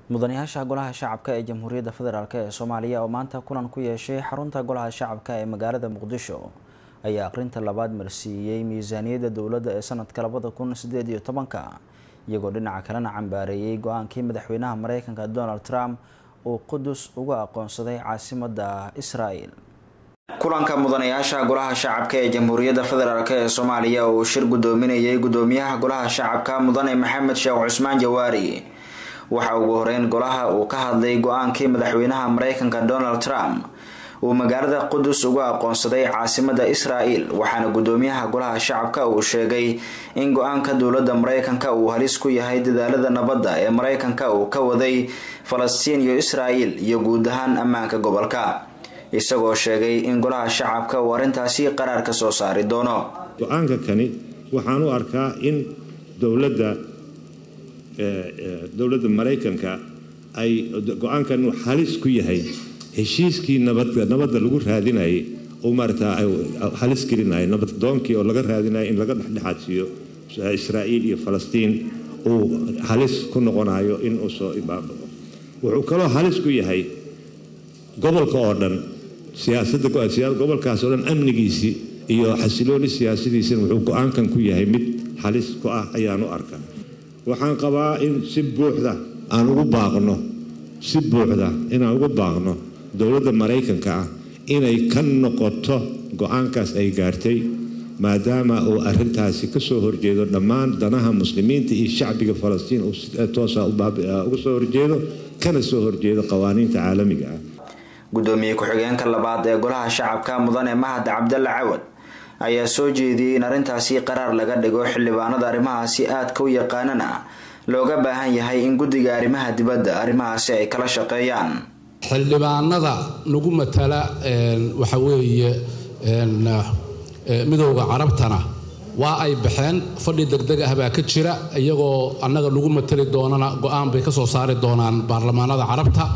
mudanayaasha golaha shacabka ee jamhuuriyadda federaalk ee soomaaliya oo maanta kulan ku yeeshay xarunta golaha shacabka ee magaalada muqdisho ayaa aqrinta labaad marsiiyey miisaaniyadda dowladda ee sanadka labada kun sideed iyo tobanka iyagoo dhinaca kalena cambaareeyey go-aankii madaxweynaha mareykanka donald trump uu qudus uga aqoonsaday caasimadda israel kulanka mudanayaasha golaha shacabka ee jamhuuriyadda federaalk ee soomaaliya oo uu shir gudoominayay gudoomiyaha golaha shacabka mudane maxamed sheekh cusmaan jawaari waxa ugu horeyn golaha uu ka hadlay go-aankii madaxweynaha mareykanka donald trump uu magaalada qudus uga aqoonsaday caasimadda israel waxaana gudoomiyaha golaha shacabka uu sheegay in go-aanka dowladda mareykanka uu halis ku yahay dadaalada nabadda ee mareykanka uu ka waday falastiin iyo israel iyo guud ahaan ammaanka gobolka isagoo sheegay in golaha shacabka uu arrintaasi qaraar ka soo saari doono go-aanka kani waxaan u arkaa in dowladda dowladda maraykanka ay go-aankan halis ku yahay heshiiskii nabadda lagu raadinayay oo maarata halis gelinaya nabaddoonkii oo laga raadinaya in laga dhexdhexaadsiiyo israa'iil iyo falastiin uu halis ku noqonayo in uu soo ibaabao wuxuu kaloo halis ku yahay gobolka oo dhan siyaasadda gobolkaas oo dhan amnigiisii iyo xasilooni siyaasadiisina wuxuu go-aankan ku yahay mid halis ku ah ayaan u arkaa waxaan qabaa in si buuxda aan ugu baaqno si buuxda inaan ugu baaqno dowladda maraykanka ah inay ka noqoto go-aankaas ay gaartay maadaama uu arintaasi kasoo horjeedo dhammaan danaha muslimiinta iyo shacbiga falastiin uu toosa uga soo horjeedo kana soo horjeedo qawaaniinta caalamiga ah gudoomiye ku-xigeenka labaad ee golaha shacabka mudane mahad cabdalle cawad ayaa soo jeediyey in arrintaasi qaraar laga dhigo xildhibaanada arrimahaasi aadka u yaqaanana looga baahan yahay in guddiga arrimaha dibadda arrimahaasi ay kala shaqeeyaan xildhibaanada nagu matala waxa weeye midowda carabtana waa ay baxeen fadhi degdeg ah baa ka jira iyagoo annaga nagu matali doonana go-aan bay ka soo saari doonaan baarlamaanada carabta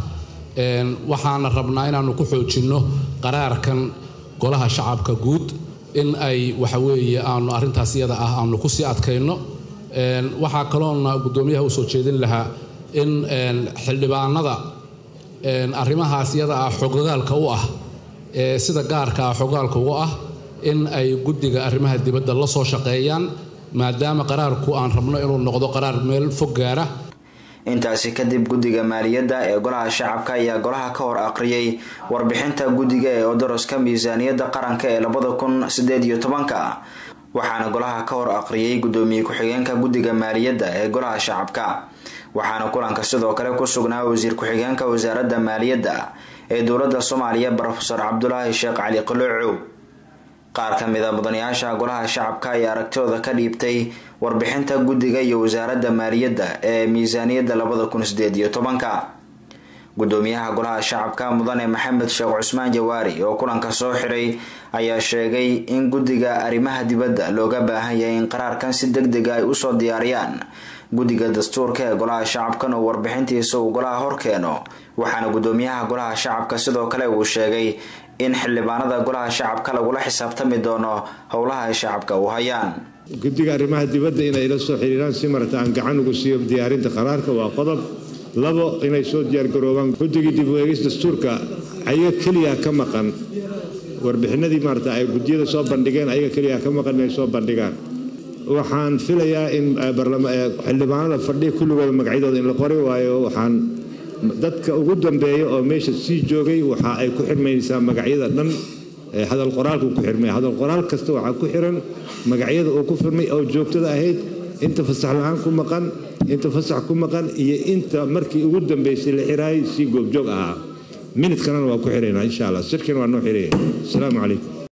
waxaana rabnaa inaanu ku xoojinno qaraarkan golaha shacabka guud in ay waxa weeye aanu arrintaas iyada ah aanu kusii adkayno waxaa kaloona guddoomiyaha u soo jeedin lahaa in xildhibaanada arrimahaas iyada ah xogogaalka u ah ee sida gaarka ah xogogaalka uga ah in ay guddiga arrimaha dibadda la soo shaqeeyaan maadaama qaraarku aan rabno inuu noqdo qaraar meel fog gaara intaasi kadib guddiga maaliyadda ee golaha shacabka ayaa golaha ka hor aqriyay warbixinta guddiga ee odoroska miisaaniyadda qaranka ee labada kun sideed iyo tobanka waxaana golaha ka hor aqriyay gudoomiye ku-xigeenka guddiga maaliyadda ee golaha shacabka waxaana kulanka sidoo kale ku sugnaa wasiir ku-xigeenka wasaaradda maaliyadda ee dowladda soomaaliya rofeor cabdulaahi sheekh cali qaloocow qaar ka mid a mudanayaasha golaha shacabka ayaa aragtooda ka dhiibtay warbixinta guddiga iyo wasaaradda maaliyadda ee miisaaniyadda labada kun sideed iyo tobanka gudoomiyaha golaha shacabka mudane maxamed sheekh cusmaan jawaari oo kulanka soo xiray ayaa sheegay in guddiga arrimaha dibadda looga baahan yahay in qaraarkan si deg dega ay usoo diyaariyaan guddiga dastuurka ee golaha shacabkan oo warbixintiisa uu golaha horkeeno waxaana gudoomiyaha golaha shacabka sidoo kale uu sheegay in xildhibaanada golaha shacabka lagula xisaabtami doono howlaha ay shacabka u hayaan guddiga arrimaha dibadda inay la soo xiriiraan si marata aan gacan ugu siiyo diyaarinta qaraarka waa qodob labo inay soo diyaargaroobaan guddigii dib u eegis dastuurka ayaga keliya ka maqan warbixinadii maarata ay guddiyada soo bandhigeen ayaga keliya ka maqan inay soo bandhigaan waxaan filayaa in xildhibaanada fadhiya kulligooda magacyadooda in la qori waayo waxaan dadka ugu dambeeya oo meesha sii joogay waxa ay ku xirmaynaysaa magacyada dhan hadal qoraalku ku xirmay hadal qoraal kasta waxaa ku xiran magacyada uu ku firmay oo joogtada ahayd inta fasax la-aan ku maqan inta fasax ku maqan iyo inta markii ugu dambeysay la xiraayay si goobjoog ahaa minidkanana waa ku xiraynaa insha allah sirkina waa noo xiraya asalaamu calaykum